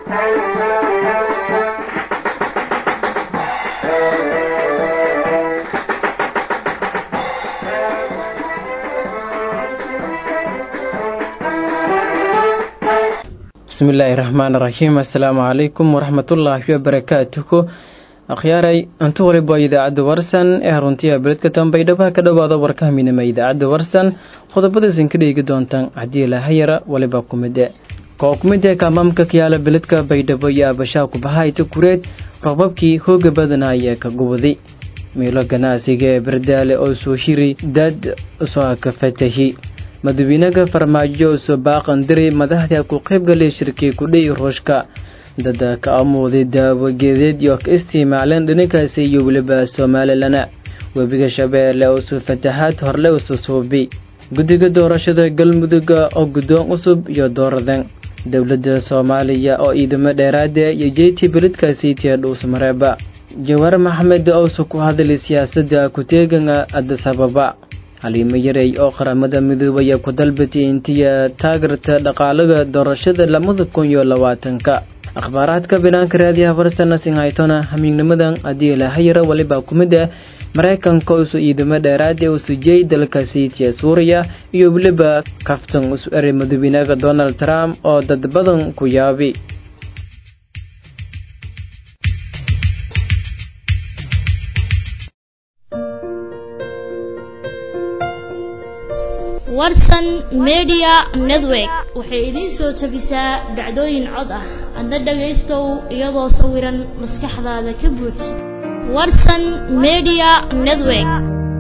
bismi illaahi raxmaan raxiim assalaamu calaykum waraxmatullaahi wabarakaatuhu akhyaaray intu waliba idaacadda warsan ee haruntiya beledka tanbaydhaba ka dhowaada warkaha midnima idaacadda warsan qodobadaysan ka dheegi doontaan haddii lahayara waliba kumide koo kumide kaamaamka kayaala beledka baydhabo iyo abashaa kubahayta kureed roobabkii hooga badanaya ka gubaday miilo ganacsiga ee bardaale oo soo shiri dad soo ka fatahi madawiinaga farmaajo soo baaqandiri madaxda ku qaybgalay shirkii kudhay ruushka dada ka amooday daawageedeed iyo ka isticmaaleen dhanikaasi iyo weliba somaalilana webiga shabeelle oo soo fatahaad horle usu suubi guddiga doorashada galmudugga oo guddoon cusub iyo dooradan dowladda soomaaliya oo ciidamo dheeraada iyo jeyti beledkaasi tiya dhuusmareeba jawaar maxamed owse ku hadlay siyaasadda ku-teegana adisababa haliimo yarey oo qaramada midoobaya ku dalbatay intiya taageerta dhaqaalaga doorashada labada kun iyo labaatanka akhbaaraadka binaanka raadiyaha farsana sinhaytona hamiignimadan haddii lahayara waliba kumid ah maraykanka usu ciidamo dheeraad ee usujiyey dalka siitiya suuriya iyo weliba kaftan isu eray madawiinaga donald trump oo dad badan ku yaabi warsan media network waxay idiin soo tabisaa dhacdooyin cod ah adna dhagaystow iyadoo sawiran maskaxdaada ka buuj warsan media network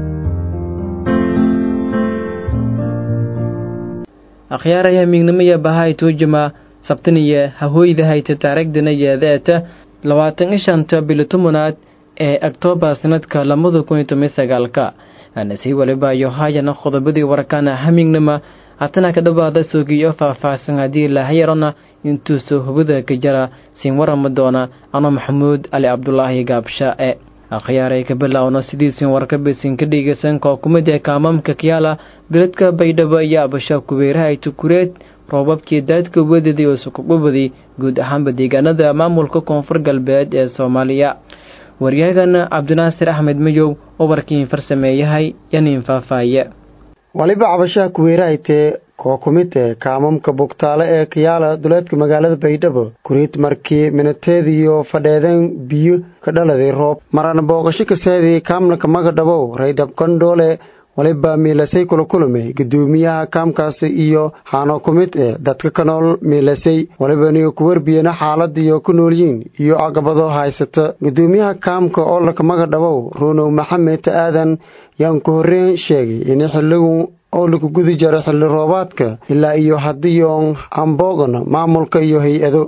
akhyaaraya miignimaya bahay tuujima sabtaniya hahooyda hayta taarigdana yeedeeta labaatan i shanta bilo tobanaad ee oktoobar sanadka labada kun iyo toban sagaalka anasii waliba iyo haayana qodobadii warkana hamignima hatana ka dhawaada soogiyo faah-faahsan haddii lahayarona intuusoo hubada ka jara siin warama doona ano maxamuud ali cabdulaahi gaabsha e akhyaaray ka bilaawno sidiisin warkabisin ka dhegeysan koo kumid ee kaamaamka kiyaala beledka baydhabo iyo abasha kubeeraha tukureed roobabkii daadka wadaday oo sukugubaday guud ahaanba deegaanada maamulka koonfur galbeed ee soomaaliya waryahagan cabdinaasir axmed mayow oo warkiin farsameeyahay yaniin faahfaaye waliba cabashaha kuweerahaytee koo kumidee kaamamka bugtaale ee kayaala duleedka magaalada baydhabo kuriid markii minateediyo fadheedeen biyo ka dhaladay roob marana booqasho kaseedii kaamnaka magadhabow raydhab kandhoole waliba miilasay kula kulmay gudoomiyaha kaamkaasi iyo haano ku mid ee dadka ka nool miilasay walibaniyo ku warbiyana xaaladiyo ku noolyiin iyo caqabado haysata gudoomiyaha kaamka oo lakamaga dhabow ruunow maxamed aadan yaan ku horreyn sheegay in xilligu oo lagu gudi jaro xilli roobaadka ilaa iyo hadiyoon amboogan maamulka iyo hay-ado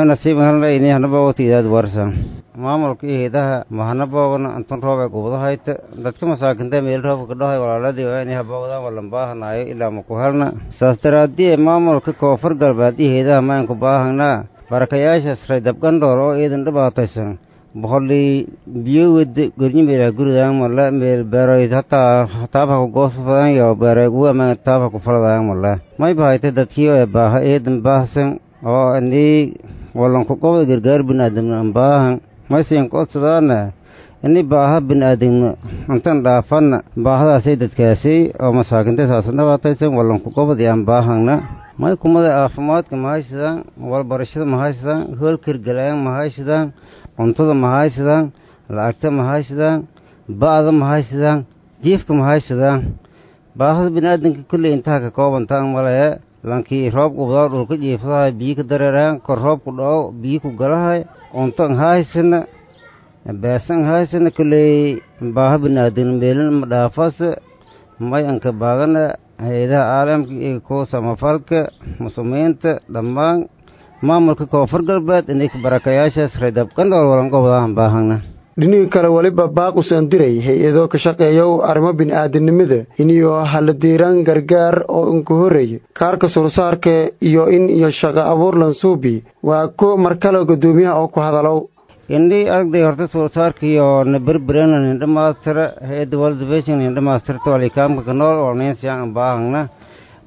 maamulka iyo heedaha mahana boogana antun roobe gubadahayta dadka masaakinta meel roobka kadhahay walaaladii waa inay haboogdaan walanbaahanaayo ilaa maku helna saas daraadii maamulka koonfur galbeed iyo heedaha maynku baahanaa barakayaashaas raydabgandhoor oo iidan dhibaataysan boqolii biyo wada gornyimeela guridaan male meel beeroyd hataa taabha ku goosfadan iyo beereegu ama taabha ku faladaan male may bahayta dadkii ee baaha eedan baahsan oo inii walanku qobda gargaar binaadamna baahan maysan kodsadaana ini baaha biniaadamno intan dhaafanna baahadaasay dadkaasay oo masaakinta saasan dhabaataysan walanku qobadi aan baahangna may kumada caafimaadka mahaysadaan walbarashada mahaysadaan hoolkargalaan mahaysadaan cuntada mahaysadaan lacagta mahaysadaan ba'da mahaysadaan jiifka mahaysadaan baahada biniaadanka kulley intaha ka koobantaan malee lankii roob qubdaa dhulka jiifadahay biyi ka dareeraan kor roobku dhaco biyi ku galahay cunto an haysana beesan haysana kulley baaha biniaadan meelin ma dhaafase may anka baagana hay-adaha caalamka iyo kuwa samafalka muslimiinta dhammaan maamulka koonfur galbeed inay barakayaashaas raydabkandhool walanqobdaan baahana dhiniga kale weliba baaqusan diray hay-ado ka shaqeeyow arrimo bini'aadanimada iniyo haladiiraan gargaar oo inka horreeya kaarka sursaarka iyo in iyo shaqo abuur lansuubi waa ko markale guddoomiyaha oo ku hadalow indhii aragday horta suursaarkiyo na berberena nindha maastira hay-adda world vision nindha maastirta walikaamka kanool walneensiyan baahangna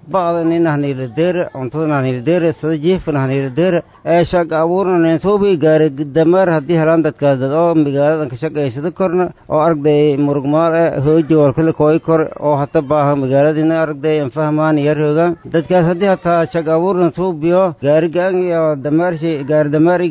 ba'da nin hanilideere cuntada hanilideere sida jiifan hanilideere ee shaqa abuurna neensuubi gaari damaar haddii helaan dadkaas dad oo magaaladan ka shaqaysada korna oo aragday murugmaal eh hooji walkale kooy kor oo hata baaha magaaladina aragday fahmaan yar hoogaan dadkaas haddii hataa shaqa abuurna suubiyo gaari gaan iyo damaarshi gaari damaari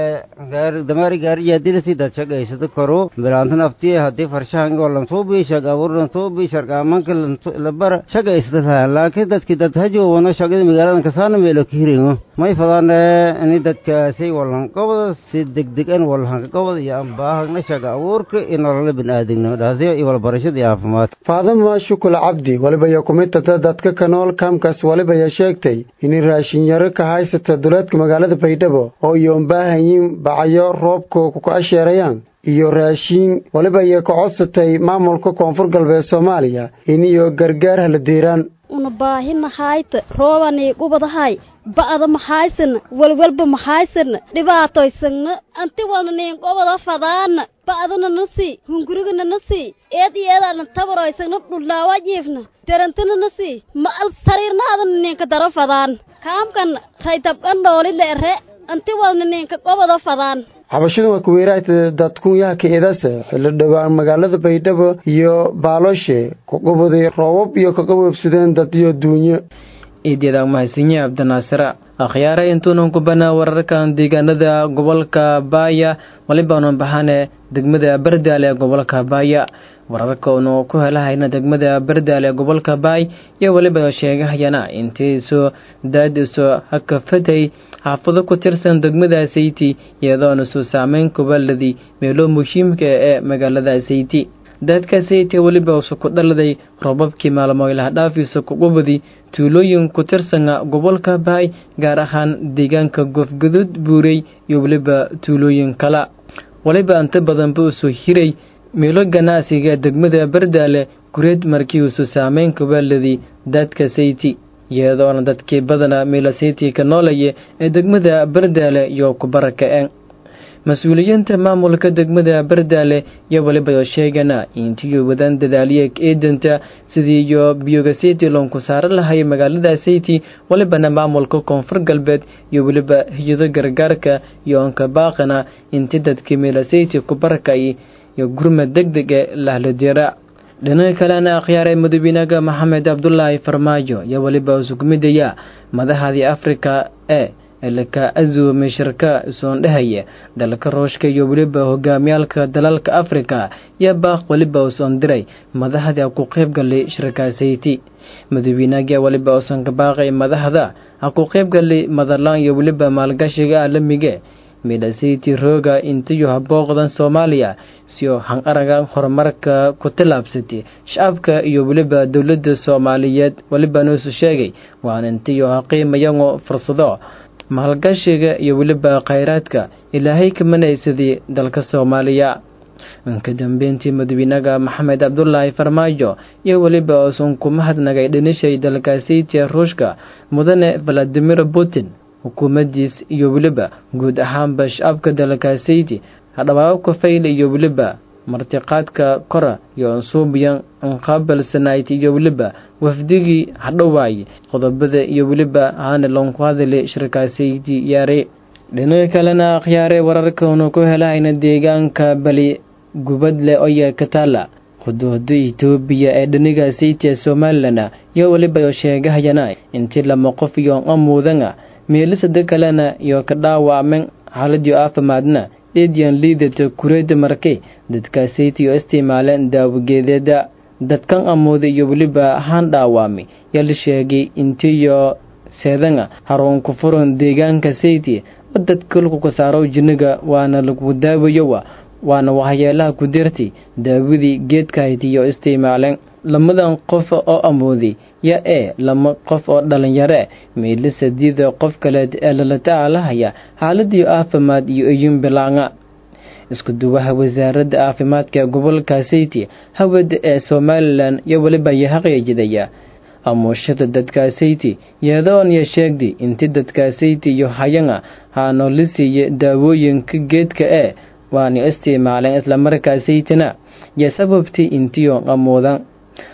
gaari damaari gaari yaadilasi dad shaqaysada koru bilaantan aftiye haddii farshahan walan suubi shaqa abuurna suubi sharqaamanka labara shaqaysada tahay laakiin dadki dad hajowana shaqada magaaladan kasaana meelo ka hiringo may fadaan ini dadkaasi walan qobda si degdeg an walhanka qobda iyo ambaahagna shaqa abuurka iyo nolola biniaadamnimo dhaasiyo iyo walbarashada iyo caafimaad faadama shukul cabdi waliba iyo kumidtata dadka ka nool kaamkaas waliba ya sheegtay inay raashin yaro ka haysata duleedka magaalada baydhabo oo iyo umbaahanyiin bacayo roobka ku asheerayaan iyo raashiin waliba iyo ka codsatay maamulka koonfur galbeed soomaaliya iniyo gargaar hala deeraan una baahi mahayta roobani gubadahay ba'da mahaysana walwalba mahaysana dhibaatoysagna anti walna niin gobada fadaana ba'dana nasi hungurigana nasi eed iyo eedaana tabaroysagna dhullaawa jiifna derantana nasi ma al sariirnaadana niinka daro fadaan kaamkan raytabkan dhooli leere anti walna niinka gobada fadaan xabashadan waa kuweeraayta dadkunyaha ka edase xilli dhowaan magaalada baydhabo iyo baalooshe ku qubaday roobab iyo ka qaboobsadeen dad iyo duunyo iidyada mahadsanyi cabdinaasira akhyaare intuunan ku banaa wararkan deegaanada gobolka baaya walibaanu baxane degmada bardaal ee gobolka baaya wararkaunu ku helahayna degmada bardaal ee gobolka baay iyo weliba sheegahayana intiisu daadiso hakafatay xaafado ku tirsan degmada sayti iyadoona suu saameyn kubaladii meelo muhiimka ee magaalada sayti daadka sayti weliba usu ku dhaladay roobabkii maalmo ilaha dhaafiisa kuqubadi tuulooyin ku tirsana gobolka baay gaar ahaan deegaanka goofgaduud buurey iyo weliba tuulooyin kala weliba inta badanba usoo hiray meelo ganacsiga degmada bardaale gureed markii usu saameyn kubaladii daadka sayti iyadoona dadkii badana meela sayti ka noolaya ee degmada bardaale iyo kubaraka'een mas-uuliyiinta maamulka degmada bardaale iyo weliba sheegana intiyo wadaan dadaaliye eedanta sidii iyo biyoga sayti loonku saaro lahay magaalada sayti welibana maamulka koonfur galbeed iyo weliba hiyado gargaarka iyo onka baaqana inti dadkii meela sayti kubarakay iyo gurma deg deg e lahladira dhinaca kalena akhyaaray madaxweynaha maxamed cabdulaahi farmaajo iyo weliba usugmidaya madaxdii afrika ee ilka azume shirka isoondhehaya dalka ruushka iyo weliba hogaamiyaalka dalalka afrika iyo baaq weliba usoon diray madaxda ku qaybgalay shirkaasayti madaxweynaga weliba usan ka baaqay madaxda ha ku qaybgalay madalaan iyo weliba maalgashiga caalamiga midhasayti rooga intiyo habooqdan soomaaliya siyo hanqaraga horumarka ku tillaabsatay shacabka iyo weliba dowladda soomaaliyeed weliba nuusu sheegay waan intiyo haqiimayango fursado maalgashiga iyo weliba khayraadka ilaahay ka manaysadii dalka soomaaliya ka dambeyntii madaxweynaha maxamed cabdulaahi farmaajo iyo weliba uusan ku mahadnagay dhinishay dalkaasaytiya ruushka mudane valadimir putin xukuumaddiis iyo weliba guud ahaanba shacabka dalkaasayti hadhabaabka fayl iyo weliba martiqaadka kora iyo ansuubiyan anqaabalsanayd iyo weliba wafdigii hadhowaay qodobada iyo weliba haana loonku hadalay shirkaasayti yaare dhinaca kalena akhyaare wararkaunu ku helahayna deegaanka bali gubadle oya kataala quduuda itoobiya ee dhiniga saytiya somalilan iyo weliba sheegahayana intii lama qof iyo amuudana meelisada kalena iyo ka dhaawacmen xaaladii caafimaadna eediyan liidata kureeda markay dadkaasaytiyo isticmaaleen daawageedeeda dadkan amooda iyo weliba haan dhaawami yaa la sheegay intiyo seedanga haruunku furan deegaanka sayti oo dadka lagu kasaaro jinniga waana lagu daawayowa waana waxyeelaha ku dirtay daawadii geedkahayd iyo isticmaaleen lamadan qof oo amooday ya ee lama qof oo dhalinyaro meydla sadiida qof kaleed ee lala tacaalahaya xaaladii caafimaad iyo iyun bilaanga isku duwaha wasaaradda caafimaadka gobolka sayti hawada ee somalilan iyo weliba yahaqiijidaya amuushada dadka sayti yeedoon ya sheegday inti dadka sayti iyo hayanga haano la siiya daawooyinka geedka ee waana isticmaaleen islamarkaa saytina yo sababtii intiyo amoodan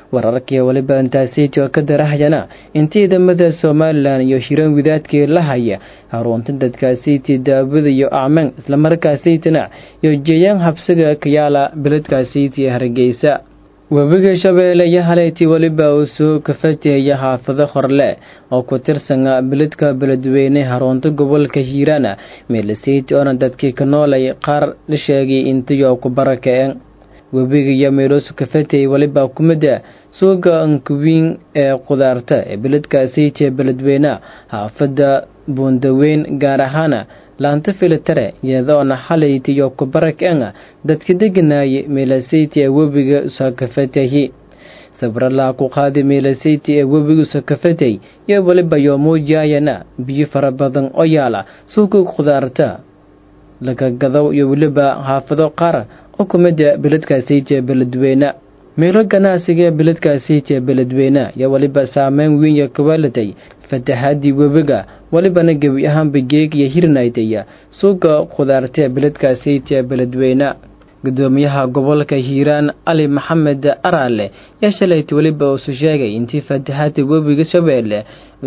wararkii waliba intaasiti oo ka darahayana in ciidamada somalilan iyo hiran widaadkii la haya harunta dadkaasiti daawada iyo acmaan islamarkaasitana iyo jeeyaan habsiga kayaala beledkaasiti hargeysa webiga shabeelle iyo haleyti weliba uu soo kafatihaya xaafado horle oo ku tirsana beledka beledweyne harunta gobolka hiiraana meelaseyti oona dadkii ka noolay qaar la sheegay intayo ku barakaceen webiga iyo meeloosu kafatay weliba kumida suuga ankuwiin ee qudaarta ee beledkaasiti ee beledweyne xaafada buundaweyn gaar ahaana laanta filitare iyadoona xalaytiyo kubarakeenga dadka deganaaye meelaseyti ee webiga usakafatahi sabralaa ku qaadi meelaseyti ee webiga usakafatay iyo weliba yoo muujiyayana biyo fara badan oo yaala suuga qudaarta lagagado iyo weliba xaafado qaar oo kumida beledkaasiti ee beledweyne meelo ganacsiga ee beledkaasiti ee beledweyne iyo weliba saameyn weyn kawaaladay fatahaadii webiga walibana gebi ahaanba geeg iyo hirnaydaya suuga khudaarta ee beledkaasiti ee beledweyne gudoomiyaha gobolka hiiraan cali maxamed araale yaa shalayta weliba usu sheegay intii fatahaada webiga shabeelle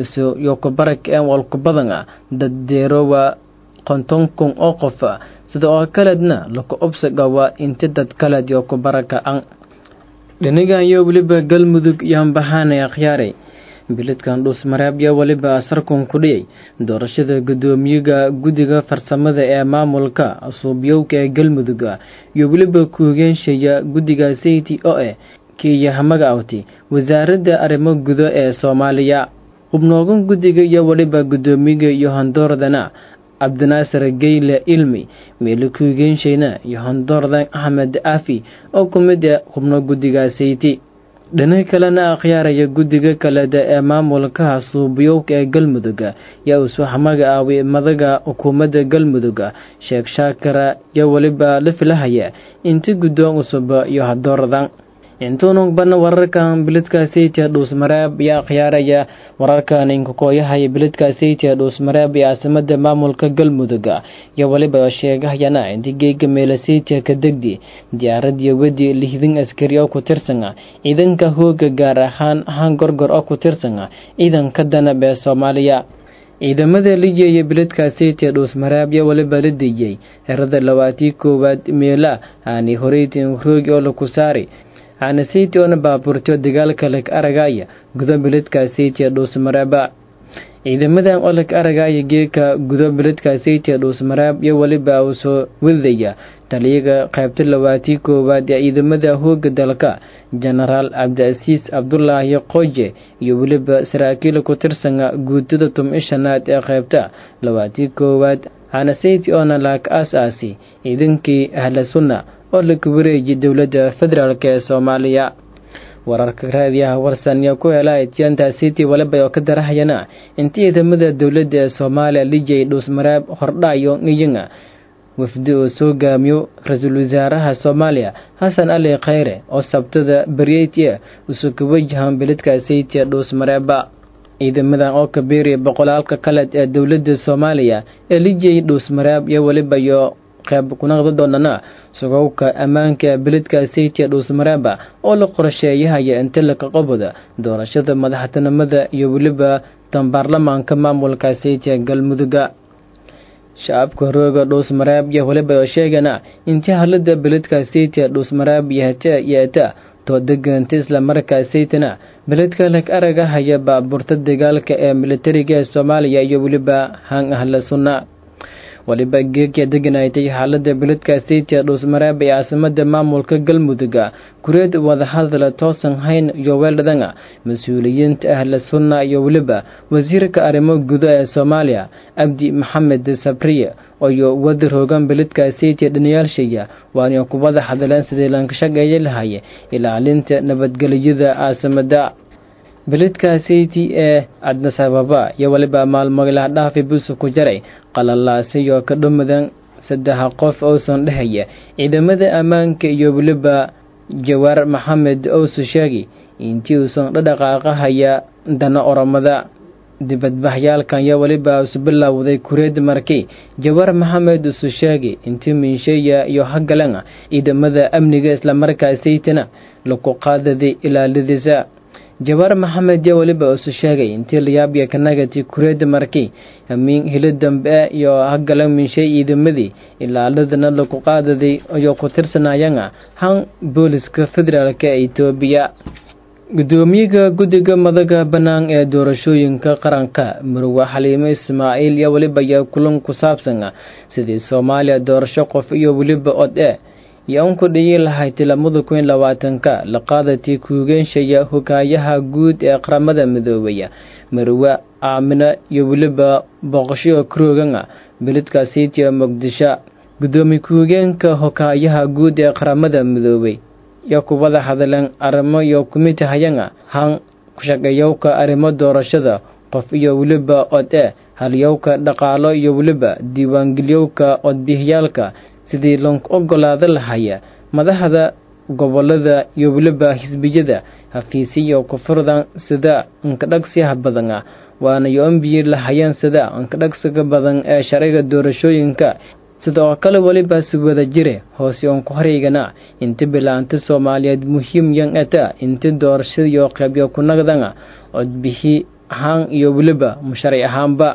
yo kubarak een walku badan ah dad deerowa konton kun oo qof sida oo kaleedna laku obsagawa inti dad kaleed yo kubaraka an dhinigan iyo weliba galmudug yaanbahaanay akhyaaray biladkan dhuusmareeb iyo weliba sarkun ku dhiyay doorashada gudoomiyaga guddiga farsamada ee maamulka suubyowka ee galmudug iyo weliba kuugeenshaya guddiga sayti oo eh kiiyahamaga awti wasaaradda arrimo gudo ee soomaaliya hubnoogan guddiga iyo weliba gudoomiyaga iyo hondoordana cabdinaasir geyle ilmi meelo kuugeenshayna iyo hondoordan axmed aafi oo ku mid ah hubno guddiga sayti dhinaca kalena akhyaaraya guddiga kaleda ee maamulka suubyowka ee galmudug yaa uu suuxamaga aawi madaga xukuumadda galmudug sheekh shaakara iyo weliba la filahaya inti guddoon cusub iyo hadooradan intuunu badna wararkan biladkaasaytia dhuusmareeb iyo akhyaaraya wararkan inkakooyahaya biladkaasaytia dhuusmareeb ee caasimada maamulka galmudug iyo weliba sheegahayana inti geega meelasaytia ka degdi diyaaradiyo wedi lihidin askari oo ku tirsan ciidanka hooga gaar ahaan ahaan gorgor oo ku tirsan ciidanka danab ee soomaaliya ciidamada lijeeya biladkaasaytia dhuusmareeb iyo weliba la deeyey herada labaatii koowaad meela aani horeytin roogi oo laku saari aanasaytii oona baabuurtyo dagaalka lag aragaya gudo biladkaasaytia dhuusmareeba ciidamadan oo lag aragaya geeka gudo biladkaasaytia dhuusmareeb iyo weliba uu soo wadaya taliyaga qaybta labaatii koowaad ee ciidamada hooga dalka jenaraal cabdiasiis cabdulaahi qoje iyo weliba saraakiil ku tirsana guutada tum-ishanaad ee qaybta labaatii koowaad aanasaytii oona laag aas-aasi ciidankii ahla sunna oo laga wareejiyay dowladda federaalk ee soomaaliya wararka raadiyaha warsan yaa ku hela etianta city waliba oo ka darahayana inta ciidamada dowladda ee soomaaliya lijay dhuusmareeb hordhayo ngiyanga wafdi oo soo gaamiyo ra-iisul wasaaraha soomaaliya xasan cali khayre oo sabtada baryeyti usoo ka wajahan beledka saytia dhuusmareeba ciidamadan oo kabiiriya boqolaalka kaleed ee dowladda soomaaliya ee lijay dhuusmareeb iyo weliba iyo qayb kunaqda doonana sugowka ammaanka beledka saytia dhuusmareeba oo la qorsheeyahaya inta laka qoboda doorashada madaxtinimada iyo weliba tan baarlamaanka maamulka saytia galmuduga shacabka rooga dhuusmareeb iyo weliba oo sheegana intii halada beledka saytia dhuusmareeb yahata yeeta too deganta islamarkaa saytana beledka lag araga haya baabuurta dagaalka ee militariga ee soomaaliya iyo weliba hang ahla sunna waliba geegya deganaytay xaalada beledka saytia dhuusmareeb ee caasimada maamulka galmuduga kureed wadahadala toosan hayn iyo weeldhadanga mas-uuliyiinta ahla sunna iyo weliba wasiirka arrimo gudo ee soomaaliya cabdi maxamed sabriye iyo wada roogan beledka saytia dhaniyaalshaya waana kubada hadaleen sidii lanka shaqeeya lahaye ilaalinta nabadgelyada caasimada beledka sayti ee cadnasababa iyo waliba maalmoglaha dhaafi busu ku jaray qalalaasiyo ka dhumadan saddex qof ousan dhehaya ciidamada ammaanka iyo weliba jawaar maxamed ousu sheegi intii uusan dhadhaqaaqahaya dana oromada dibadbaxyaalkan yaa weliba isu bilowday kureed markii jawar maxamed isu sheegay intii minsheya iyo hagalan ciidamada amniga islamarkaasaytana lagu qaadaday ilaaladiisa jawaar maxamed yaa weliba isu sheegay intii layaabya kanagati kureed markii hamiin hilo dambe iyo hagalan minshay ciidamadii ilaaladana lagu qaadaday iyo ku tirsanayana han booliska federaalk ee etoobiya gudoomiyaha guddiga madaga bannaan ee doorashooyinka qaranka murwe xaliime ismaaciil iyo weliba yaa kulan ku saabsan sidii soomaaliya doorasho qof iyo weliba od e iyo unku dhiyi lahayd lamada kun labaatanka la qaadatii kuugeenshaya hogaayaha guud ee qaramada midoobaya marwe aamina iyo weliba boqosho kroogana beledkaasiitiya muqdisho gudoomiye ku-higeenka hogaayaha guud ee qaramada midoobay iyo kubada hadleen arrimo iyo kumid hayana han kushaqeeyowka arrimo doorashada qof iyo weliba od e halyowka dhaqaalo iyo weliba diiwaangeliyowka codbixiyaalka sidii loo ogolaada lahaya madaxda gobolada iyo weliba xisbiyada hafiisiyo kufurdan sida inkadhagsiyaha badana waana yo-ombiyi lahayeen sida inkadhagsiga badan ee sharciga doorashooyinka sidoo kale weliba si wada jire hoose oon ku horeygana inta bilaanta soomaaliyeed muhiim yan eta inta doorashadiyo qeybyo ku nagdana codbixi ahaan iyo weliba musharac ahaanba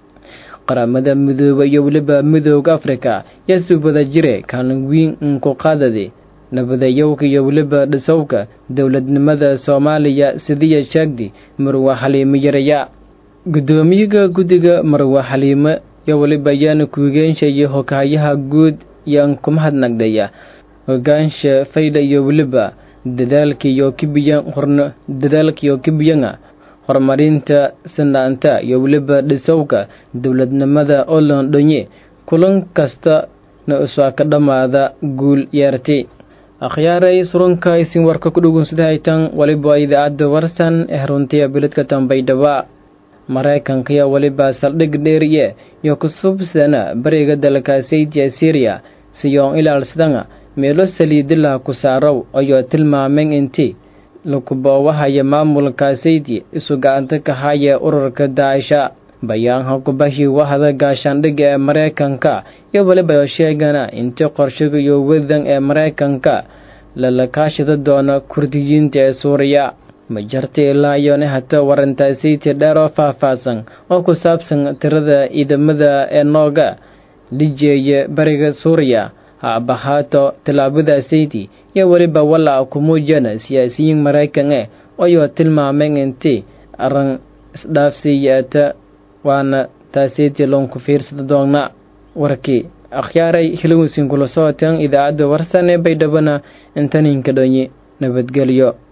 qaramada midooba iyo weliba midooda afrika yaa si wada jire kaalin weyn inku qaadadi nabadayowka iyo weliba dhisowka dowladnimada soomaaliya sidiya sheegdi marwe xaliimo yaraya gudoomiyaha guddiga marwe xaliimo iyo weliba ayaana kuugeenshayo hogaayaha guud yaan ku mahadnagdhaya hogaansha faydha iyo weliba dadaalkiiyo kibiyan horna dadaalkiiyo kibiyana horumarinta sinaanta iyo weliba dhisowka dowladnimada oo loondhonye kulan kasta na usaa ka dhammaada guul yeerti akhyaaray surunka isin warka ku dhugunsadahaytan waliba idaacadda warsan ee runtiya biladka tambaydhaba maraykankiya weliba saldhig dheeriye iyo kusubsana bariga dalkaasaytiya syriya siyoon ilaalsadana meelo saliidilah ku saarow ayoo tilmaameen intii lakuboowahaya maamulkaasaydi isu gacanta ka haya ururka daaisha bayaanha kubahi wahda gaashaandhigga ee maraykanka iyo weliba sheegana intii qorshaga iyo wadan ee maraykanka lala kaashida doona kurdiyiinta ee suuriya ma jarta ilaa iyona hata warantaasaytii dheer oo faahfaahsan oo ku saabsan tirada ciidamada ee nooga dhijeeya bariga suuriya ha abahaato tallaabadaasaydi iyo weliba walaa ku muujana siyaasiyiin maraykan eh ayoo tilmaameen intii arran isdhaafsiiyaata waana taasaytii loonku fiirsada doona warkii akhyaaray hilowsin kula socoteen idaacadda warsan ee baydhabana intaninka dhonyi nabadgelyo